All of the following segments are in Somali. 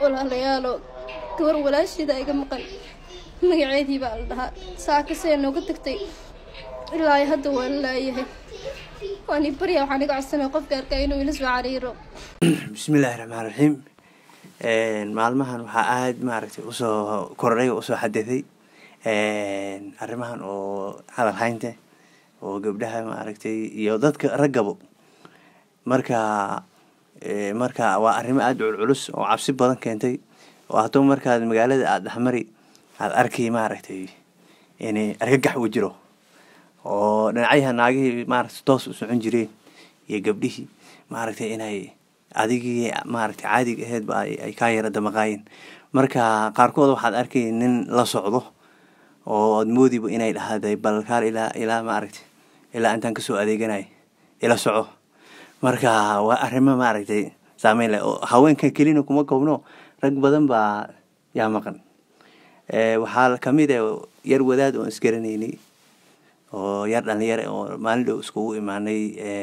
walaalayaalo gabar walaasheeda iga maqan magaceedii baa la dhahaa saakasee nooga tagtay ilaa ay hadda waan laayahay waan i barya waxaan iga codsanay qofka arkay inuu ila soo cariiro bismillaahi raxmaan raxiim maalmahan waxaa aada maaragtay usoo kordhay oo usoo xadaday arrimahan oo hadal haynta oo gabdhaha maaragtay iyo dadka raggabo marka marka waa arrimo aada culculus oo cabsi badan keentay oo haddaba markaad magaalada aada dhexmari aada arkay maaragtay in argagax uu jiro oo dhinacyaha naagihii maaragtay toos u socon jireen iyo gabdhihii maaragtay inay adigii maaragtay caadiga aheedba ay kaa yara damaqaayeen marka qaarkood waxaad arkay nin la socdo oo ad moodiba inay dhahday balkaal ilaa ilaa maaragtay ilaa intaan kasoo adeeganay ila soco marka waa arrimo maaragtay saameyn leh oo haweenka kelina kuma koobno rag badan baa yaa maqan waxaa kamid a yar wadaad oon isgaranaynay oo yar dhalinyare oo maalin dhow iskugu imaanay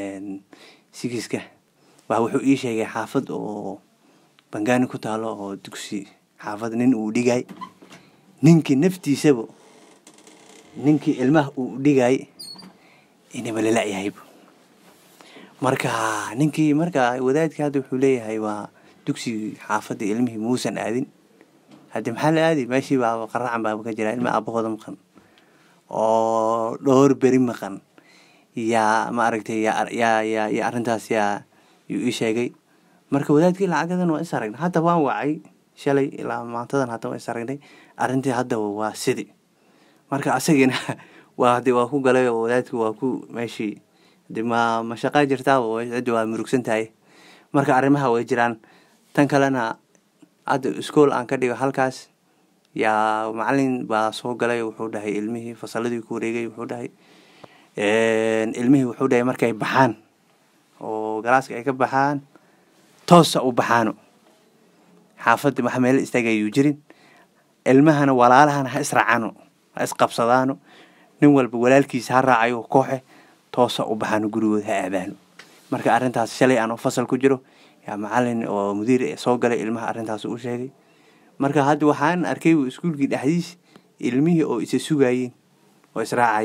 sigiska waa wuxuu ii sheegay xaafad oo bangaani ku taalo oo dugsi xaafad nin uu dhigay ninkii naftiisaba ninkii ilmaha uu dhigay inaba lala-yahayba marka ninkii marka wadaadkii hadda wuxuu leeyahay waa dugsigii xaafadda ilmihii muusan aadin haddi maxaa la aadi meeshii baaba qaracan baaba ka jira ilma aabahooda maqan oo dhowr beri maqan yaa maaragtay yaa yaa yaa yaa arrintaas yaa yuu ii sheegay marka wadaadkii lacagadan waa is aragnay hadda waan wacay shalay ilaa maantadan hadda waan is aragnay arrintii haddaba waa sidi marka asagina waa hadi waa ku galay oo wadaadki waa ku meeshii de ma ma shaqaa jirtaaba ciddi waa murugsan tahay marka arrimaha way jiraan tan kalena hadda iskool aan ka dhigo halkaas yaa macalin baa soo galay wuxuu dhahay ilmihii fasaladii ku wareegay wuxuu dhahay ilmihii wuxuu dhahay markay baxaan oo galaaska ay ka baxaan toosa u baxaano xaafadda waxa meelo istaagayuu jirin ilmahana walaalahana ha israacano ha isqabsadaano nin walba walaalkiisa ha raacayo kooxe toosa u baxaano gurigood ha aadaano marka arrintaas shalay aan fasal ku jiro yaa macalin oo mudiir soo galay ilmaha arrintaas u sheegay marka hadda waxaan arkay iskuulkii dhexdiis ilmihii oo isa sugayeen oo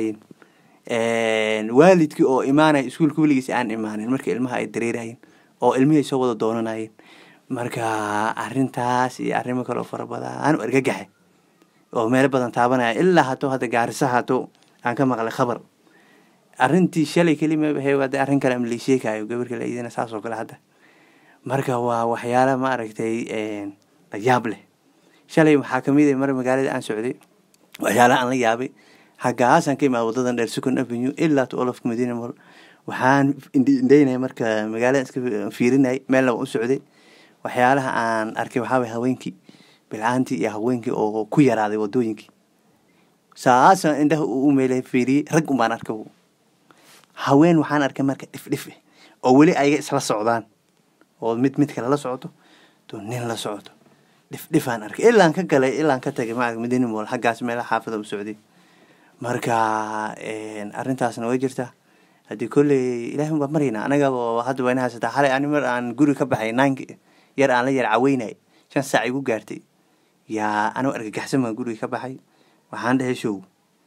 israacayeen waalidkii oo imaanaya iskuulka weligiis aan imaanin marka ilmaha ay dareerayeen oo ilmihii ay soo wada doonanayeen marka arrintaas iyo arrimo kale oo fara badan argagaxe oo meelo badan taabanaya ilaa hato hadda gaarisa hato aan ka maqlay khabar arrintii shalay kelima hada arrin kale ama laisheekayo gabarka laidina saas oo kale hadda marka waa waxyaala maaragtay layaab leh shalay waxaa kamid a mar magaalada aan socday waxyaalaha aan la yaabay hagaasaan ka imaada wadadan dheer second avenue ilaa to olofka madiina mol waxaan indheynaya marka magaalada iska fiirinay meel laba u socday waxyaalaha aan arkay waxaaway haweenkii bilcaantii iyo haweenkii oo ku yaraaday wadooyinkii saasaan indhaha u meela fiiriyey rag un baan arka haween waxaan arkay marka dhifdhif oo weli ayaga isla socdaan oo mid mid kale la socoto to nin la socoto dhifdhifaan arkay ilaan ka galay ilaan ka tagay ma madiina mool xaggaas meelaha xaafada u socday marka arrintaasna way jirtaa haddii kolley ilahi baa marayna anagaba hadda wayna haysataa xalay ani mar aan guri ka baxay naanki yar aan la yar caweynay shan saac igu gaartay yaa anoo argagaxsan baan guriga ka baxay waxaan dhahay show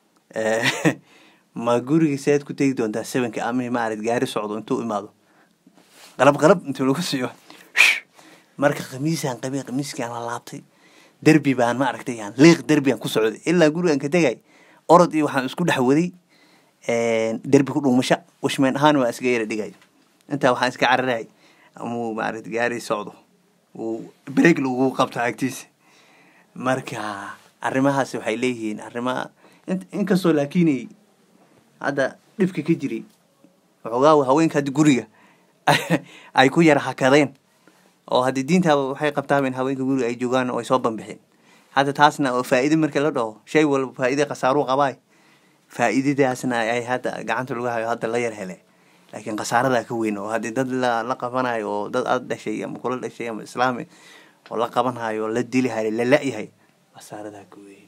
ma guriga seed ku tegi doontaa sevenka ama maarad gaari socdo intuu imaado qalab qalab intuu lagu siiyo marka khamiisaan qabay khamiiskiaan la laabtay derbi baan ma aragtay yaan liiq derbigaan ku socday ilaa gurigaan ka tegay orod iyo waxaan isku dhex waday derbi ku dhuumasha washmeen ahaan waa iska yara dhigay intaa waxaan iska cararay amuu maaragta gaari socdo uu break lagu qabto agtiisa marka arrimahaas waxay leeyihiin arrimaha inkastoo laakiinay hadda dhibka ka jiray waxoogaa haweenka haddi guriga ay ku yara hakadeen oo haddii diintaaba waxay qabtaaba in haweenka guriga ay joogaan oo ay soo banbixeen hadda taasna oo faa'iide marka la dhaho shay walba faa'iide khasaaruu qabaay faa'iidadaasna ay hadda gacanta lagu hayo hadda la yar hele laakiin khasaaradaa ka weyn oo haddii dad la la qabanayo oo dad aad dhashay ama kula dhashay ama islaami oo la qabanhayo oo la dili hayo la la-yahay khasaaradaa ka weyn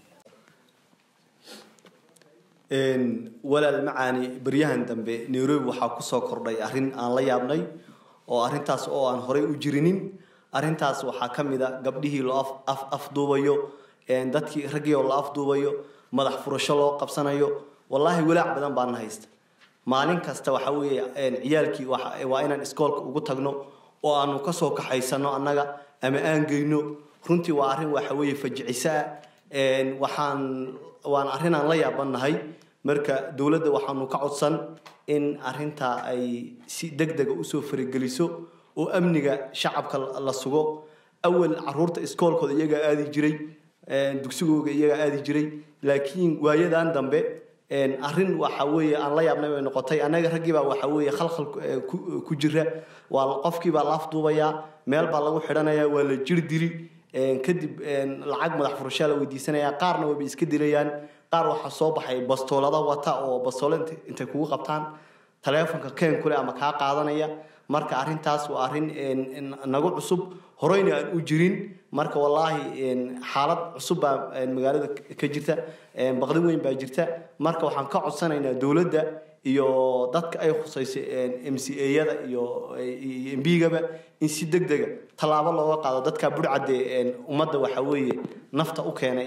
walaal macaani baryahan dambe nairobi waxaa kusoo kordhay arrin aan la yaabnay oo arrintaas oo aan horey u jirinin arrintaas waxaa ka mid a gabdhihii loo af af afduubayo dadkii raggii oo la afduubayo madax furasho loo qabsanayo wallaahi walaac badan baana haysta maalin kasta waxa weeye ciyaalkii waa inaan iskoolka ugu tagno oo aanu kasoo kaxaysano annaga ama aan geyno runtii waa arrin waxa weeye fajicisa ah waxaan waan arrin aan la yaabanahay marka dowladda waxaanu ka codsan in arrintaa ay si deg dega usoo farigeliso oo amniga shacabka la sugo awal caruurta iskoolkooda iyagaa aadi jiray dugsigooga iyagaa aadi jiray laakiin waayadan dambe arrin waxa weeye aan la yaabnay bay noqotay annaga raggiibaa waxa weeye khalkhal ku jira waa qofkiibaa la afduubayaa meel baa lagu xidhanayaa waa la jir dili kadib lacag madax furashaa la weydiisanaya qaarna wayba iska dilayaan qaar waxaa soo baxay bastoolada wata oo bastoolo intay kugu qabtaan taleefonka keen kule ama kaa qaadanaya marka arrintaas waa arrin nagu cusub horeyna aan u jirin marka wallaahi xaalad cusub baa magaalada ka jirta baqdi weyn baa jirta marka waxaan ka codsanaynaa dowladda iyo dadka ay khusaysa m c a-yada iyo mbigaba in si deg dega tallaabo looga qaado dadka burcadde ummadda waxa weeye nafta u keenay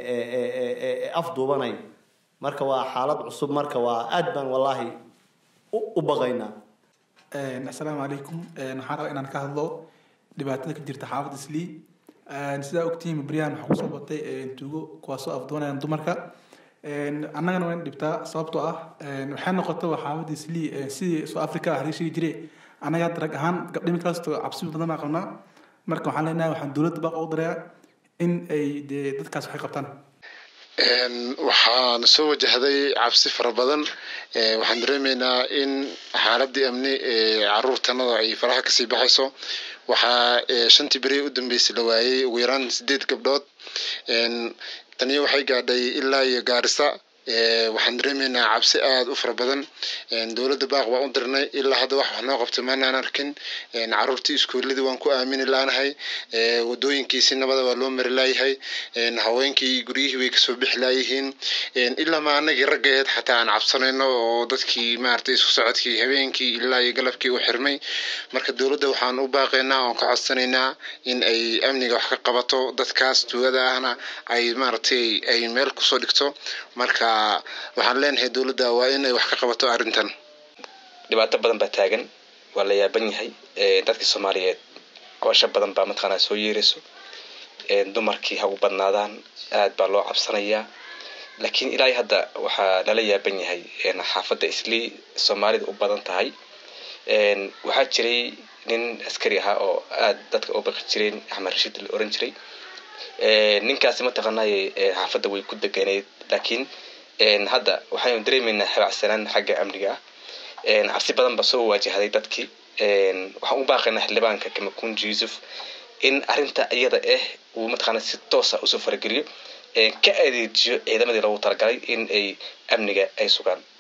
ee afduubanaya marka waa xaalad cusub marka waa aad baan wallaahi u baqaynaa assalaamu calaykum waxaan rabaa inaan ka hadlo dhibaatada ka jirta xaafadda islii sidaa ogtihiin baryahan waxaa kusoo batay tuugo kuwaasoo afdoonayaan dumarka annagana waan dhibtaa sababtoo ah waxay noqotay waa xaafadda islii sidii soo africa ah laga sheegi jiray annaga rag ahaan gabdhimi kalasto cabsi badan baan qabnaa marka waxaan leenahay waxaan dowladda baaq u dirayaa in ay dee dadkaas waxay qabtaan waxaan soo wajahday cabsi fara badan waxaan dareemaynaa in xaaladii amni ee caruurtanada ay faraha kasii baxayso waxaa shantii beri u dambeysay la waayey ugu yaraan sideed gabdhood taniyo waxay gaadhay ilaa iyo gaarisa waxaan dareemaynaa cabsi aada u fara badan dowladda baaq baa u dirnay ilaa hadda wax wax noo qabtay maanaan arkin caruurtii iskuuladii waan ku aamini laanahay wadooyinkii si nabada waa loo mari laayahay haweenkii guryihii way kasoo bixi laayihiin ilaa ma anagii raggeed xataa aan cabsanayno oo dadkii maaragtay isku socodkii habeenkii ilaa iyo galabkii u xirmay marka dowladda waxaan u baaqaynaa oon ka codsanaynaa in ay amniga wax ka qabato dadkaas tuugada ahna ay maaragtay ay meel kusoo dhigto marka waxaan leenahay dowladda waa in ay wax ka qabato arrintan dhibaato badan baa taagan waa la yaaban yahay dadkii soomaaliyeed cosho badan baa mataqaanaa soo yeerayso dumarkii ha u badnaadaan aad baa loo cabsanayaa laakiin ilaa hadda waxaa lala yaaban yahay xaafadda islii soomaalida u badan tahay waxaa jiray nin askari ahaa oo aad dadka u baqi jireen axmed rashiid la oran jiray ninkaasi mataqaanay xaafadda way ku deganeed laakiin hadda waxaynu dareemaynaa habacsanaan xagga amniga ah cabsi badan baa soo waajahday dadkii waxaan u baaqaynaa xildhibaanka kamakunji yuusuf in arrinta iyada ah uu mataqaana si toosa usoo farageliyo ka adeejiyo ciidamadii loogu talagalay in ay amniga ay sugaan